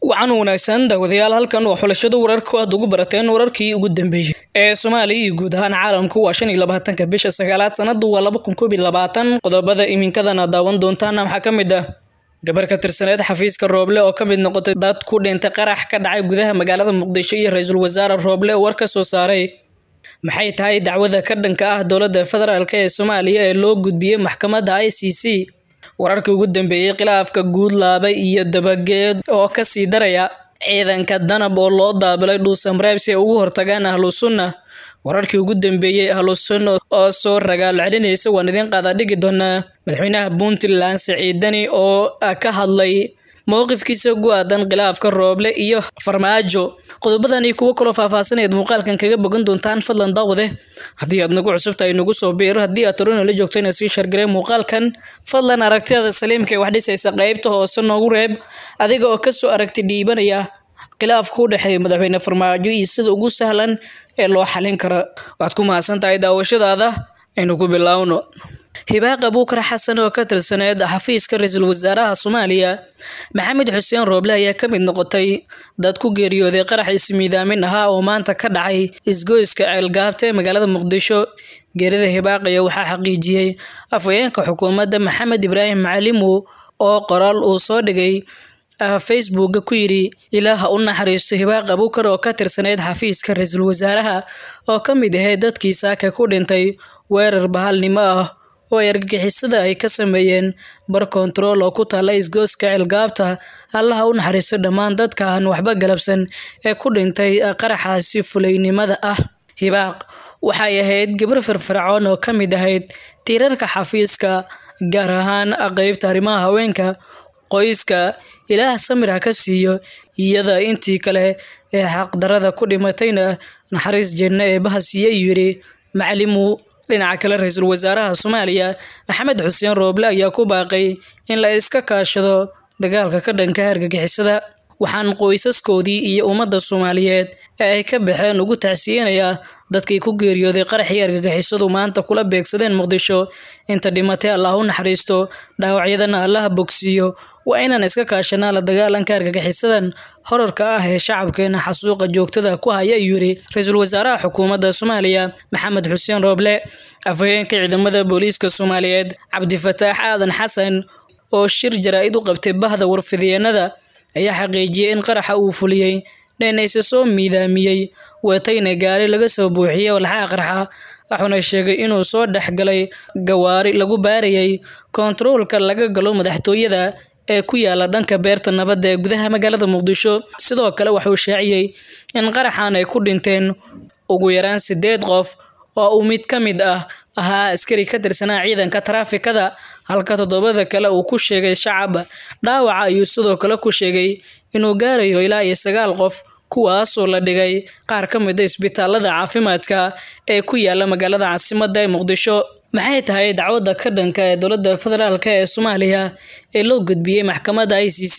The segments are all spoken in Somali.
wacan wanaagsan daawadayaal halkan waa xulashada wararka aad ugu barateen wararkii ugu dambeeyey ee soomaaliya iyo guud ahaan caalamku waa shan iyo labaatanka bisha sagaalaad sanadu waa laba kun koob iyo labaatan qodobada iminkadana daawan doontaana waxaa ka mid ah gabar ka tirsaneed xafiiska rooble oo ka mid noqotay dad ku dhintay qarax ka dhacay gudaha magaalada muqdisho iyo ra-iisul wasaare rooble war ka soo saaray maxay tahay dacwada ka dhanka ah dowladda federaalk ee soomaaliya ee loo gudbiyey maxkamadda i c c wararkii ugu dambeeyey khilaafka guudlaaba iyo dabageed oo kasii daraya ciidanka danab oo loo daabilay dhuusamreeb si ay ugu hortagaan ahlu sunna wararkii ugu dambeeyey ahlu sunna oo soo ragaal celinaysa waan idiin qaada dhigi doonaa madaxweynaha puntland siciidani oo ka hadlay mowqifkiisa ku aadan khilaafka rooble iyo farmaajo qodobadan iyo kuwo kaloo faahfaahsanayd muuqaalkan kaga bogan doontaan fadlan daawade haddii aad nagu cusubtahay nagu soo biiro haddii aad torona la joogto ina sii shargaree muuqaalkan fadlan aragtiyada saliimka ee wax dhisaysa qeybta hoose noogu reeb adiga oo kasoo aragti dhiibanaya khilaafka u dhexeeya madaxweyne farmaajo iyo sida ugu sahlan ee loo xalin kara waxaad ku mahadsan tahay daawashadaada aynu ku bilaawno hibaaq abuukar xasan oo ka tirsaneed xafiiska ra-iisul wasaaraha soomaaliya maxamed xuseen rooble ayaa ka mid noqotay dad ku geeriyooday qarax ismiidaamin ahaa oo maanta ka dhacay isgoyska ceelgaabta ee magaalada muqdisho geerida hibaaqaya waxaa xaqiijiyey afhayeenka xukuumadda maxamed ibraahim macalimu oo qoraal uu soo dhigay facebooka ku yidhi ilaaha u naxariisto hibaaq abuukar oo ka tirsaneyd xafiiska ra-iisul wasaaraha oo ka mid ahayd dadkii saaka ku dhintay weerar bahalnimo ah oo ay argagixisada ay ka sameeyeen bar kontarool oo ku taalla isgooska ceelgaabta allaha u naxariisto dhammaan dadka aan waxba galabsan ee ku dhintay qaraxaasi fulaynimada ah hibaaq waxay ahayd gabar firfircoon oo ka mid ahayd tiirarka xafiiska gaar ahaan qeybta arrimaha haweenka qoyska ilaah samir ha ka siiyo iyada intii kale ee xaqdarada ku dhimatayna naxariis jenno ee bahasiye yidhi macalimu dhinaca kale ra-iisul wasaaraha soomaaliya maxamed xuseen rooble ayaa ku baaqay in la iska kaashado dagaalka ka dhanka argagixisada waxaan qoysaskoodii iyo ummadda soomaaliyeed ee ay ka baxeen ugu tacsiyeenayaa dadkii ku geeriyooday qaraxii argagixisadu maanta kula beegsadeen muqdisho inta dhimatay allah u naxariisto dhaawacyadana allaha bogsiiyo waa inaan iska kaashanaa la dagaalanka argagixisadan horarka ah ee shacabkeena xasuuqa joogtada ku haya ayuu yidhi ra-iisul wasaaraha xukuumadda soomaaliya maxamed xuseen rooble afhayeenka ciidamada booliiska soomaaliyeed cabdifataax aadan xasan oo shir jaraa-id u qabtay bahda warfidyeennada ayaa xaqiijiyey in qaraxa uu fuliyey dheenayse soo miidaamiyey watayna gaari laga soo buuxiyey walxaha qarxa wuxuuna sheegay inuu soo dhexgalay gawaari lagu baarayay kontaroolka laga galo madaxtooyada ee ku yaala dhanka beerta nabadda ee gudaha magaalada muqdisho sidoo kale waxuu shaaciyey in qaraxan ay ku dhinteen ugu yaraan sideed qof oo uu mid ka mid ah ahaa askari ka tirsanaa ciidanka taraafikada halka toddobada kale uu ku sheegay shacab dhaawaca ayuu sidoo kale ku sheegay inuu gaarayo ilaa iyo sagaal qof kuwaasoo la dhigay qaar ka mid a isbitaalada caafimaadka ee ku yaala magaalada caasimadda ee muqdisho maxay tahay dacwadda ka dhanka ee dowladda federaalk ee soomaaliya ee loo gudbiyey maxkamadda i c c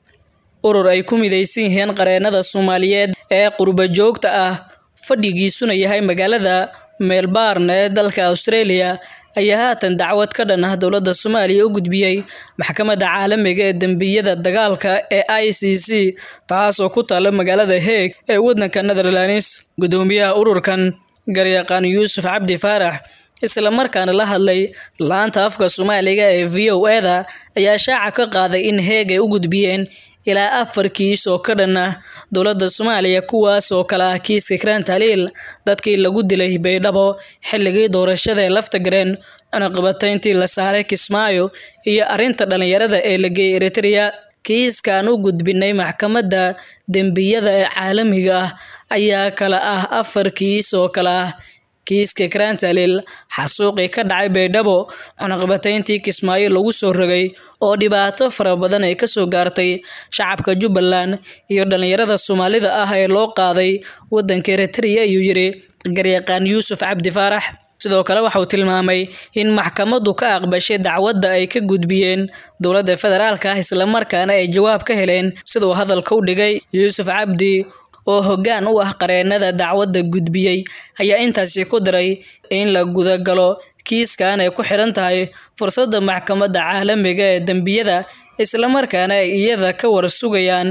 urur ay ku midaysan yihiin qareenada soomaaliyeed ee qurba joogta ah fadhigiisuna yahay magaalada melbourne ee dalka australia ayaa haatan dacwad ka dhan ah dowladda soomaaliya u gudbiyey maxkamadda caalamiga ee dembiyada dagaalka ee i c c taasoo ku taalla magaalada heeg ee waddanka netherlands guddoomiyaha ururkan garyaqaan yuusuf cabdi faarax isla markaana la hadlay laanta afka soomaaliga ee v o eda ayaa shaaca ka qaaday in heeg ay u gudbiyeen ilaa afar kiis oo ka dhan ah dowladda soomaaliya kuwaas oo kale ah kiiska kraan taliil dadkii lagu dilay baydhabo xilligii doorashada ee lafta gareen cunaqabatayntii la saaray kismaayo iyo arrinta dhallinyarada ee la geeyey eritrea kiiskaan u gudbinay maxkamadda dembiyada ee caalamiga ah ayaa kala ah afar kiis oo kale ah kiiska karantalil xasuuqii ka dhacay baydhabo cunaqabatayntii kismaayo lagu soo rogay oo dhibaato fara badan ay kasoo gaartay shacabka jubbaland iyo dhallinyarada soomaalida ah ee loo qaaday waddanka eritrea ayuu yidhi garyaqaan yuusuf cabdi faarax sidoo kale waxauu tilmaamay in maxkamaddu ka aqbashay dacwadda ay ka gudbiyeen dowladda federaalka ah islamarkaana ay jawaab ka heleen siduu hadalka u dhigay yuusuf cabdi oo hoggaan u ah qareenada dacwadda gudbiyey ayaa intaasi ku daray in la gudagalo kiiskan ay ku xidhan tahay fursadda maxkamadda caalamiga ee dembiyada islamarkaana ay iyada ka war sugayaan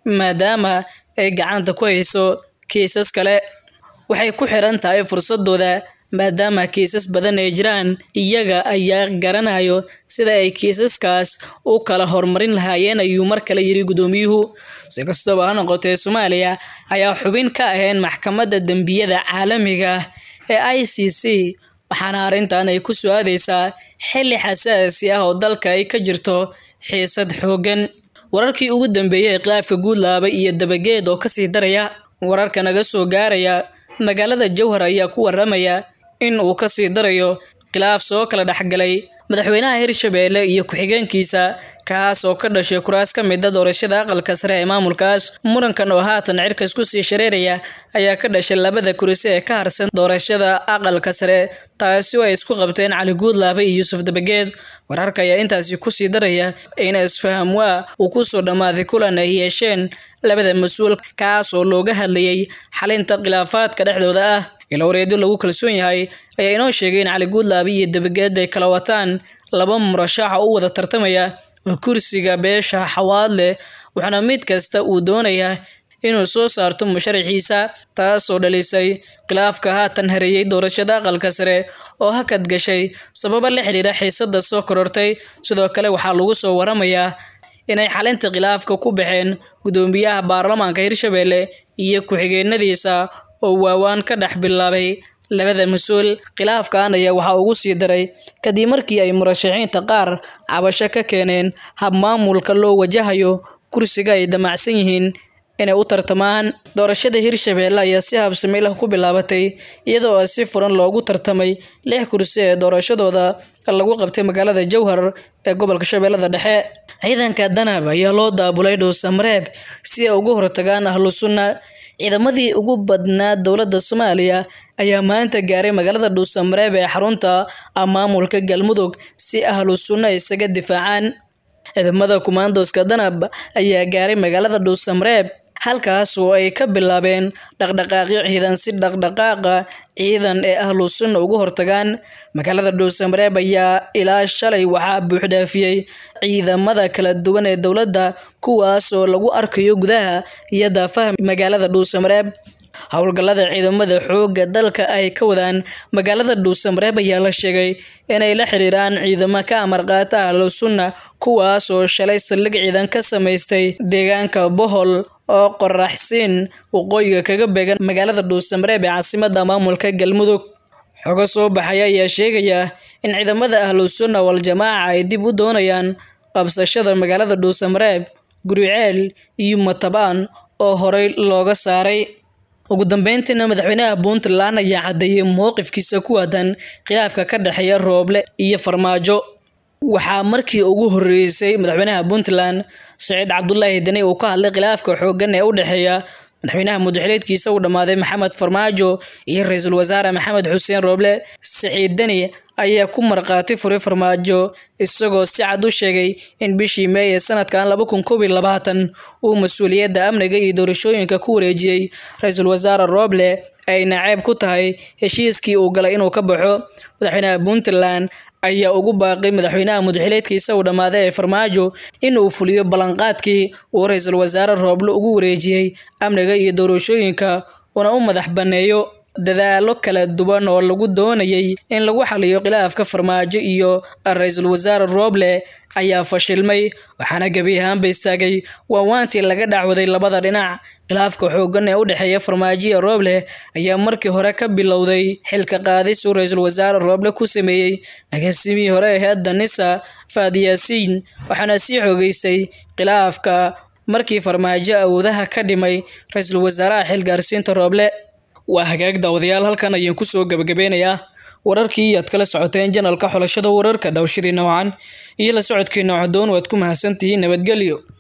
maadaama ay gacanta ku hayso kiisas kale waxay ku xiran tahay fursadooda maadaama kiisas badan ay jiraan iyaga ayaa garanayo sida ay kiisaskaas u kala horumarin lahaayeen ayuu mar kale yiri guddoomiyuhu si kastaba ha noqotee soomaaliya ayaa xubin ka ahayn maxkamadda dembiyada caalamiga ee i c c waxaana arrintan ay ku soo aadeysaa xilli xasaasi ah oo dalka ay ka jirto xiisad xooggan wararkii ugu dambeeyey ee khilaafka guudlaaba iyo dabageed oo kasii daraya wararka naga soo gaaraya magaalada jowhar ayaa ku waramaya in uu kasii darayo khilaaf soo kala dhexgalay madaxweynaha hirshabeelle iyo ku-xigeenkiisa kaas oo ka dhashay kuraas ka mida doorashada aqalka sare ee maamulkaas murankan oo haatan cirkas kusii shareeraya ayaa ka dhashay labada kursi ee ka harsan doorashada aqalka sare taasi oo ay isku qabteen cali guudlaabe iyo yuusuf dabageed wararka ayaa intaasi kusii daraya in isfaham waa uu kusoo dhammaaday kulan ay yeesheen labada mas-uul kaas oo looga hadlayay xalinta khilaafaadka dhexdooda ah ilwareedyo lagu kalsoon yahay ayaa inoo sheegay in cali guudlaabe iyo dabageed ay kala wataan laba murashaxa u wada tartamaya oo kursiga beesha xawaad leh waxaana mid kasta uu doonayaa inuu soo saarto musharaxiisa taasoo dhalisay khilaafka haatan hareeyey doorashada aqalka sare oo hakad gashay sababo la xidhiira xiisada soo korortay sidoo kale waxaa lagu soo waramayaa inay xalinta khilaafka ku baxeen guddoomiyaha baarlamaanka hirshabeelle iyo ku-xigeenadiisa oo waawaan ka dhex bilaabay labada mas-uul khilaafkan ayaa waxaa ugu sii daray kadib markii ay murashaxiinta qaar cabasho ka keeneen habmaamulka loo wajahayo kursiga ay damacsan yihiin inay u tartamaan doorashada hirshabeelle ayaa si habsami lah ku bilaabatay iyadoo si furan loogu tartamay lix kursi ee doorashadooda lagu qabtay magaalada jowhar ee gobolka shabeellada dhexe ciidanka danab ayaa loo daabulay dhowsamareeb si ay uga hortagaan ahlu sunna ciidamadii ugu badnaa dowladda soomaaliya ayaa maanta gaaray magaalada dhuusamareeb ee xarunta maamulka galmudug si ahlu sunna isaga difaacaan ciidamada kumaandoska danab ayaa gaaray magaalada dhuusamareeb halkaas oo ay ka bilaabeen dhaqdhaqaaqyo ciidan si dhaqdhaqaaqa ciidan ee ahlu sunna uga hortagaan magaalada dhuusamareeb ayaa ilaa shalay waxaa buuxdhaafiyey ciidamada kala duwan ee dowladda kuwaas oo lagu arkayo gudaha iyo daafaha magaalada dhuusamareeb howlgallada ciidamada xoogga dalka ay ka wadaan magaalada dhuusamareeb ayaa la sheegay inay la xiriiraan ciidamo ka amar qaata ahlu sunna kuwaas oo shalay saldhig ciidan ka samaystay deegaanka bohol oo qoraxsiin waqooyiga kaga beegan magaalada dhuusamareeb ee caasimada maamulka galmudug xogo soo baxaya ayaa sheegaya in ciidamada ahlu sunna wal-jamaaca ay dib u doonayaan qabsashada magaalada dhuusamareeb guriceel iyo matabaan oo horey looga saaray ugu dambeyntiina madaxweynaha puntland ayaa caddeeyey mowqifkiisa ku waadan khilaafka ka dhexeeya rooble iyo farmaajo waxaa markii ugu horreysay madaxweynaha puntland saciid cabdulaahi deni uu ka hadlay khilaafka xooggan ee u dhexeeya madaxweynaha mudaxileedkiisa uu dhammaaday maxamed farmaajo iyo ra-iisul wasaare maxamed xuseen rooble saciid deni ayaa ku markhaati furay farmaajo isagoo si cad u sheegay in bishii meey ee sanadkan laba kun koob iyo labaatan uu mas-uuliyadda amniga iyo doorashooyinka ku wareejiyey ra-iisul wasaare rooble ay naceeb ku tahay heshiiskii uu galay inuu ka baxo madaxweynaha puntland ayaa ugu baaqay madaxweynaha mudaxileedkiisa uu dhammaaday ee farmaajo in uu fuliyo ballanqaadkii uu ra-iisul wasaare rooble ugu wareejiyey amniga iyo doorashooyinka una u madax banneeyo dadaalo kala duwan oo lagu doonayay in lagu xaliyo khilaafka farmaajo iyo ra-iisul wasaare rooble ayaa fashilmay waxaana gebi ahaanba istaagay waawaantii laga dhacwaday labada dhinac khilaafka xooggan ee u dhexeeya farmaajo iyo rooble ayaa markii hore ka bilowday xilka qaadis uu ra-iisul wasaare rooble ku sameeyey agaasimihii hore ee heedda nisa faad yaasiin waxaana sii xoogeystay khilaafka markii farmaajo awoodaha ka dhimay ra-iisul wasaaraha xilgaarsiinta rooble waa hagaag daawadayaal halkan ayaan kusoo gabagabeynayaa wararkii aad kala socoteen janalka xulashada wararka dawshadii noocan iyo la socodkii noocadoon waad ku mahadsantihiin nabadgelyo